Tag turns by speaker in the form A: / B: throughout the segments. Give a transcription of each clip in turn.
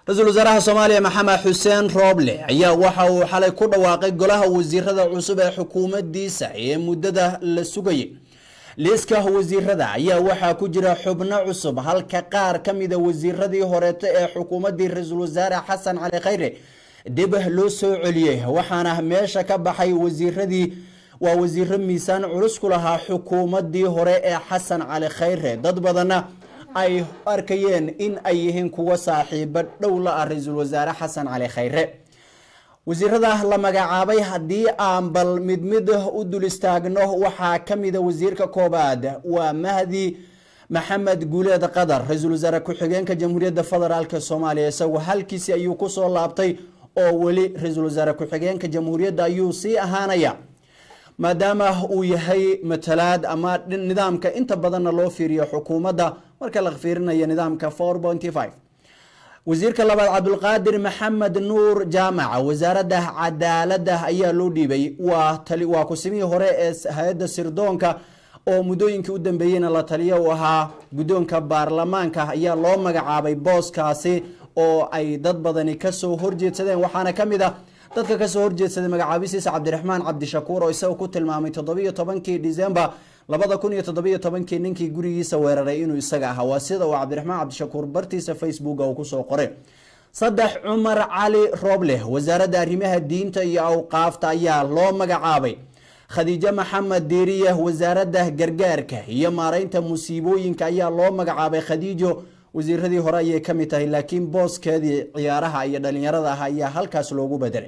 A: ra-iisul wasaaraha soomaaliya maxamed xuseen rooble ayaa waxa uu xalay ku dhawaaqay golaha wasiirada cusub ee xukuumaddiisa ee muddada la sugayay liiska wasiirada ayaa waxaa ku jira xubno cusub halka qaar ka mida wasiiradii horeeto ee xukuumaddii ra-iisul wasaare xasan cali khayre dib loo soo celiyey waxaana meesha ka baxay wasiiradii waa wasiiro miisaan culus ku lahaa xukuumaddii hore ee xasan cali khayre dad badanna ay arkayeen in ay yihiin kuwa saaxiibo dhow la ah ra-iisul wasaare xasan cali khayre wasiirada la magacaabay haddii aan bal mid mid u dul istaagno waxaa ka mida wasiirka koobaad waa mahdi maxamed guuleed qadar ra-iisul wasaare ku-xigeenka jamhuuriyadda federaalk soomaaliya isagu halkiisi ayuu kusoo laabtay oo weli ra-iisul wasaare ku-xigeenka jamhuuriyadda ayuu sii ahaanaya maadaama uu yahay matalaad ama nidaamka inta badanna loo fiiriyo xukuumadda marka la fiirinayo nidaamka wasiirka labaad cabdulqaadir maxamed nuur jaamaca wasaaradda cadaaladda ayaa loo dhiibay waa kusimihii hore ee hay-adda sirdoonka oo muddooyinkii u dambeeyeyna la taliya u ahaa guddoonka baarlamaanka ayaa loo magacaabay booskaasi oo ay dad badani kasoo horjeedsadeen waxaana ka mid a dadka kasoo horjeedsaday magacaabisiisa cabdiraxmaan cabdishakuur oo isaga ku tilmaamay toddobiyo tobankii december labada kun iyo toddobiyo tobankii ninkii gurigiisa weeraray inuu isaga ahaa waa sida uu cabdiraxmaan cabdishakuur bartiisa facebooka uu kusoo qoray saddex cumar cali rooble wasaaradda arrimaha diinta iyo awqaafta ayaa loo magacaabay khadiijo maxamed diiriye wasaaradda gargaarka iyo maareynta musiibooyinka ayaa loo magacaabay khadiijo wasiiradii hore ayay ka mid tahay laakiin booskeedii ciyaaraha iyo dhalinyarada ah ayaa halkaas loogu bedelay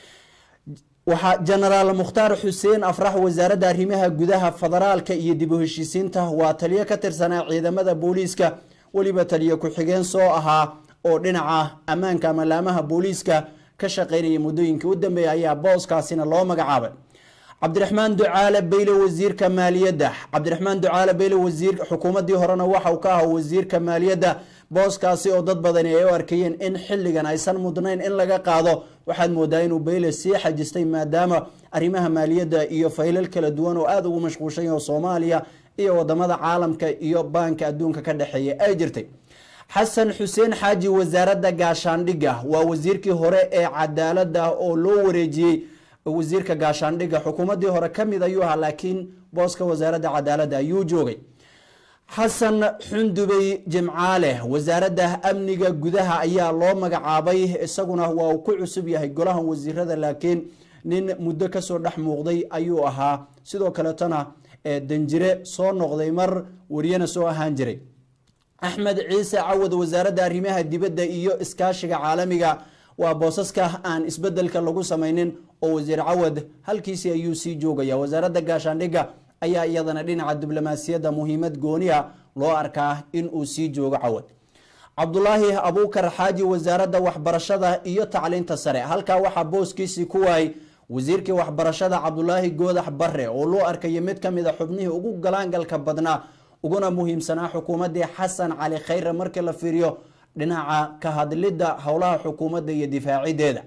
A: waxaa jenaraal mukhtaar xuseen afrax wasaaradda arrimaha gudaha federaalka iyo dib u heshiisiinta waa taliyo ka tirsanaa ciidamada booliiska weliba taliyo ku-xigeen soo ahaa oo dhinaca ammaanka ama laamaha booliiska ka shaqeynaya muddooyinkii u dambeeyay ayaa booskaasina loo magacaabay cabdiraxmaan ducaale beyle wasiirka maaliyadda cabdiraxmaan ducaale beyle wasiir xukuumaddii horena waxa uu ka ahaa wasiirka maaliyadda booskaasi oo dad badani ay u arkayeen in xilligan aysan mudnayn in laga qaado waxaad moodaa inuu beyle sii xajistay maadaama arrimaha maaliyadda iyo faylal kala duwan oo aada ugu mashquulshan oo soomaaliya iyo wadamada caalamka iyo baanka adduunka ka dhexeeya ay jirtay xasan xuseen xaaji wasaaradda gaashaandhigga waa wasiirkii hore ee cadaaladda oo loo wareejiyey wasiirka gaashaandhigga xukuumaddii hore ka mid ayuu ahaa laakiin booska wasaaradda cadaaladda ayuu joogay xasan xundubey jimcaale wasaaradda amniga gudaha ayaa loo magacaabay isaguna waa uu ku cusub yahay golahan wasiirada laakiin nin muddo kasoo dhex muuqday ayuu ahaa sidoo kaletona danjire soo noqday mar wariyana soo ahaan jiray axmed ciise cawad wasaaradda arrimaha dibadda iyo iskaashiga caalamiga waa boosaska aan isbedelka lagu samaynin oo wasiir cawad halkiisii ayuu sii joogaya wasaaradda gaashaandhigga ayaa iyadana dhinaca diblomaasiyadda muhiimad gooniya loo arkaa in uu sii joogo cawad cabdulaahi abuukar xaaji wasaaradda waxbarashada iyo tacliinta sare halkaa waxaa booskiisii ku waayay wasiirkii waxbarashada cabdulaahi goodax bare oo loo arkayo mid ka mid a xubnihii ugu galaangalka badnaa uguna muhiimsanaa xukuumaddii xasan cali khayre markii la fiiriyo dhinaca ka hadlidda howlaha xukuumadda iyo difaacideeda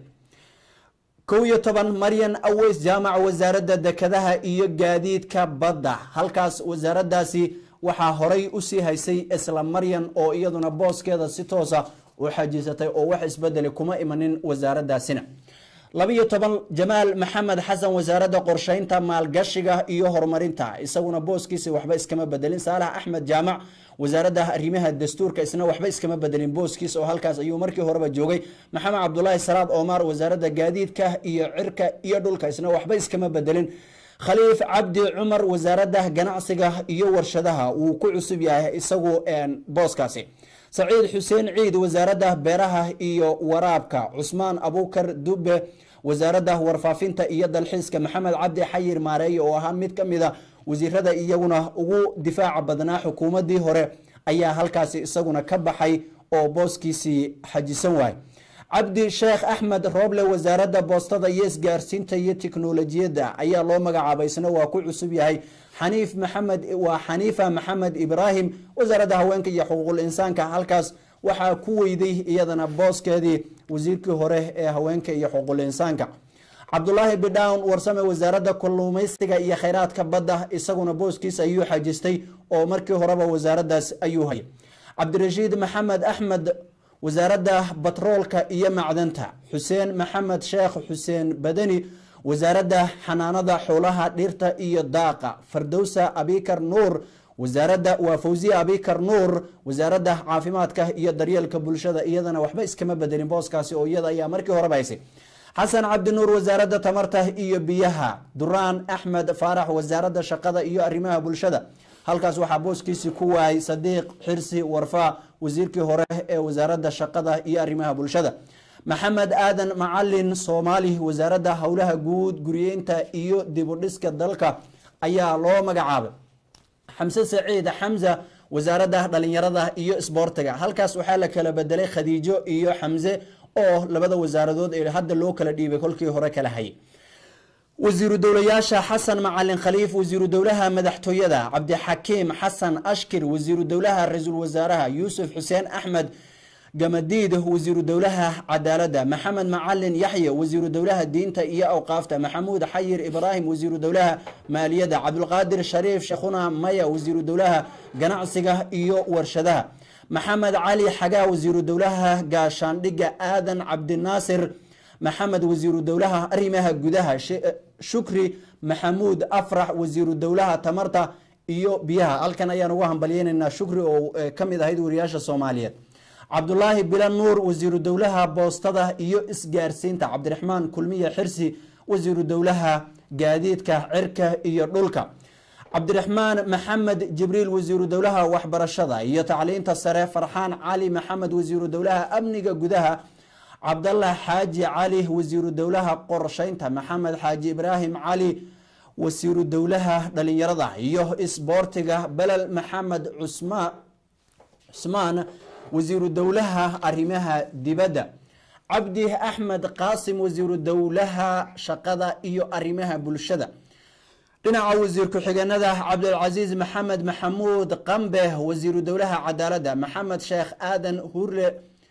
A: kow iyo toban maryan aweys jaamac wasaaradda dekedaha iyo gaadiidka badda halkaas wasaaraddaasi waxaa horay usii haysay isla maryan oo iyaduna booskeeda si toosa u xajisatay oo wax isbedeli kuma imanin wasaaraddaasina labiyo toban jamaal maxamed xasan wasaaradda qorsheynta maalgashiga iyo horumarinta isaguna booskiisa waxba iskama bedelin saalax axmed jaamac wasaaradda arrimaha dastuurka isna waxba iskama bedelin booskiisa oo halkaas ayuu markii horeba joogay maxamed cabdulaahi salaad omar wasaaradda gaadiidka iyo cirka iyo dhulka isna waxba iskama bedelin khaliif cabdi cumar wasaaradda ganacsiga iyo warshadaha wuu ku cusub yahay isagu booskaasi saciid xuseen ciid wasaaradda beeraha iyo waraabka cusmaan abuukar dube wasaaradda warfaafinta iyo dalxiiska maxamed cabdi xayir maareeye oo ahaa mid ka mid a wasiirada iyaguna ugu difaaca badnaa xukuumaddii hore ayaa halkaasi isaguna ka baxay oo booskiisii xajisan waay cabdi sheekh axmed rooble wasaaradda boostada iyo isgaarsiinta iyo tiknolojiyadda ayaa loo magacaabay isna waa ku cusub yahay xaniif maxamed waa xaniifa maxamed ibraahim wasaaradda haweenka iyo xuquuqul insaanka halkaas waxaa ku weyday iyadana booskeedii wasiirkii hore ee haweenka iyo xuquuqul insaanka cabdulaahi bidhawn warsame wasaaradda kalluumaysiga iyo khayraadka badda isaguna booskiisa ayuu xajistay oo markii horeba wasaaraddaas ayuu hayay cabdirashiid maxamed axmed wasaaradda batroolka iyo macdanta xuseen maxamed sheekh xuseen badani wasaaradda xanaanada xoolaha dhirta iyo daaqa fardowsa abikar nuur wasaaradda waa fawsiya abikar nuur wasaaradda caafimaadka iyo daryeelka bulshada iyadana waxba iskama bedelin booskaasi oo iyada ayaa markii horeba haysay xasan cabdi nuur wasaaradda tamarta iyo biyaha duraan axmed faarax wasaaradda shaqada iyo arrimaha bulshada halkaas waxaa booskiisii ku waayay sadiiq xirsi warfaa wasiirkii hore ee wasaaradda shaqada iyo arrimaha bulshada maxamed aadan macalin soomaali wasaaradda howlaha guud guriyeynta iyo dibudhiska dalka ayaa loo magacaabay xamse saciid xamza wasaaradda dhalinyarada iyo isboortiga halkaas waxaa la kala bedelay khadiijo iyo xamse oo labada wasaaradood ee hadda loo kala dhiibay kolkii hore kala hayay wasiiru dowlayaasha xasan macalin khaliif wasiiru dowlaha madaxtooyada cabdixakiim xasan ashkir wasiiru dowlaha ra-iisul wasaaraha yuusuf xuseen axmed gamadiid wasiiru dowlaha cadaaladda maxamed macalin yaxye wasiiru dowlaha diinta iyo awqaafta maxamuud xayir ibraahim wasiiru dowlaha maaliyadda cabdulqaadir shariif sheekhuna maya wasiiru dowlaha ganacsiga iyo warshadaha maxamed cali xagaa wasiiru dowlaha gaashaandhigga aadan cabdinaasir maxamed wasiiru dowlaha arrimaha gudaha shukri maxamuud afrax wasiiru dowlaha tamarta iyo biyaha halkan ayaan ugu hambalyeynaynaa shukri oo kamid ahayd wariyaasha soomaaliyeed cabdulaahi bilan nuur wasiiru dowlaha boostada iyo isgaarsiinta cabdiraxmaan kulmiye xirsi wasiiru dowlaha gaadiidka cirka iyo dhulka cabdiraxmaan maxamed jibriil wasiiru dowlaha waxbarashada iyo tacliinta sare farxaan cali maxamed wasiiru dowlaha amniga gudaha cabdallah xaaji cali wasiiru dowlaha qorsheynta maxamed xaaji ibraahim cali wasiiru dowlaha dhalinyarada iyo isboortiga belel maxamed cusmaan wasiiru dowlaha arrimaha dibadda cabdi axmed qaasim wasiiru dowlaha shaqada iyo arrimaha bulshada dhinaca wasiir ku-xigeenada cabdulcasiis maxamed maxamuud qambe wasiiru dowlaha cadaaladda maxamed sheekh aadan hurle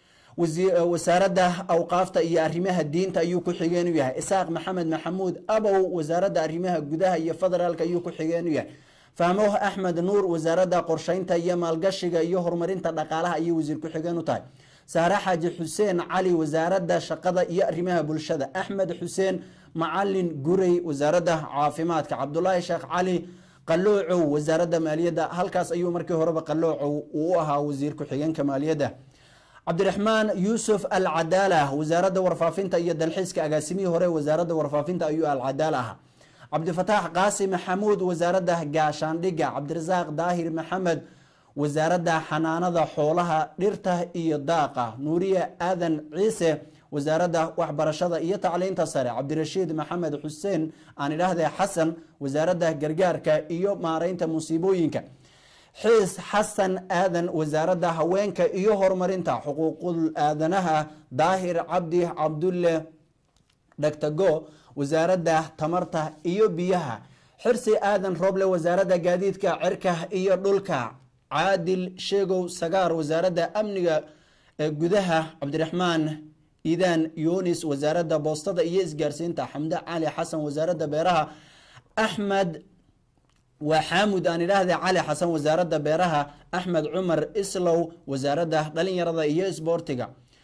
A: wasaaradda awqaafta iyo arrimaha diinta ayuu ku xigeen u yahay isaaq maxamed maxamuud abow wasaaradda arrimaha gudaha iyo federaalk ayuu ku xigeen u yahay fahmoh axmed nuur wasaaradda qorsheynta iyo maalgashiga iyo horumarinta dhaqaalaha ayay wasiir ku-xigeen u tahay saare xaaji xuseen cali wasaaradda shaqada iyo arrimaha bulshada axmed xuseen macalin gurey wasaaradda caafimaadka cabdulaahi sheekh cali qaloocow wasaaradda maaliyadda halkaas ayuu markii horeba qaloocow uu u ahaa wasiir ku-xigeenka maaliyadda cabdiraxmaan yuusuf alcadaala wasaaradda warfaafinta iyo dalxiiska agaasimihii hore wasaaradda warfaafinta ayuu alcadaala ahaa cabdifataax qaasi maxamuud wasaaradda gaashaandhigga cabdirasaaq daahir maxamed wasaaradda xanaanada xoolaha dhirta iyo daaqa nuuriye aadan ciise wasaaradda waxbarashada iyo tacliinta sare cabdirashiid maxamed xuseen aan idhaahde xasan wasaaradda gargaarka iyo maareynta musiibooyinka xiis xasan aadan wasaaradda haweenka iyo horumarinta xuquuqul aadanaha daahir cabdi cabdulle dhagtago wasaaradda tamarta iyo biyaha xirsi aadan roble wasaaradda gaadiidka cirka iyo dhulka caadil sheegow sagaar wasaaradda amniga gudaha cabdiraxmaan iidaan yunis wasaaradda boostada iyo isgaarsiinta xamde cali xasan wasaaradda beeraha axmed waa xaamud aan idhaahde cali xasan wasaaradda beeraha axmed cumar islow wasaaradda dhalinyarada iyo isboortiga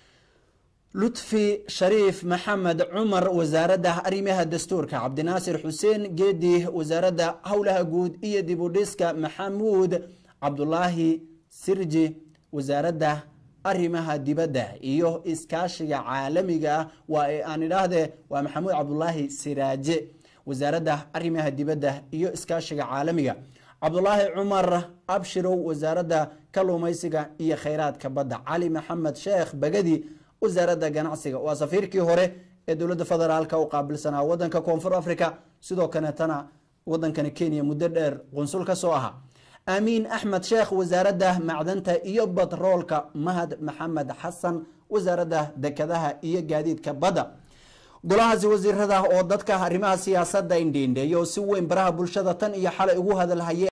A: lutfi shariif maxamed cumar wasaaradda arrimaha dastuurka cabdinaasir xuseen geedi wasaaradda howlaha guud iyo dibudhiska maxamuud cabdulaahi sirji wasaaradda arrimaha dibadda iyo iskaashiga caalamiga ah waa aan idhaahde waa maxamuud cabdulaahi siraaje wasaaradda arrimaha dibadda iyo iskaashiga caalamiga cabdulaahi cumar abshirow wasaaradda kaluumaysiga iyo khayraadka badda cali maxamed sheekh bagadi wasaaradda ganacsiga waa safiirkii hore ee dowladda federaalka u qaabilsanaa wadanka koonfur africa sidoo kaleetana wadankani kenya muddo dheer qunsul ka soo ahaa aamiin axmed sheekh wasaaradda macdanta iyo batroolka mahad maxamed xasan wasaaradda dekadaha iyo gaadiidka badda golahaasi wasiirada oo dadka arrimaha siyaasadda indhiindheeya oo si weyn baraha bulshada tan iyo xalay ugu hadalhayay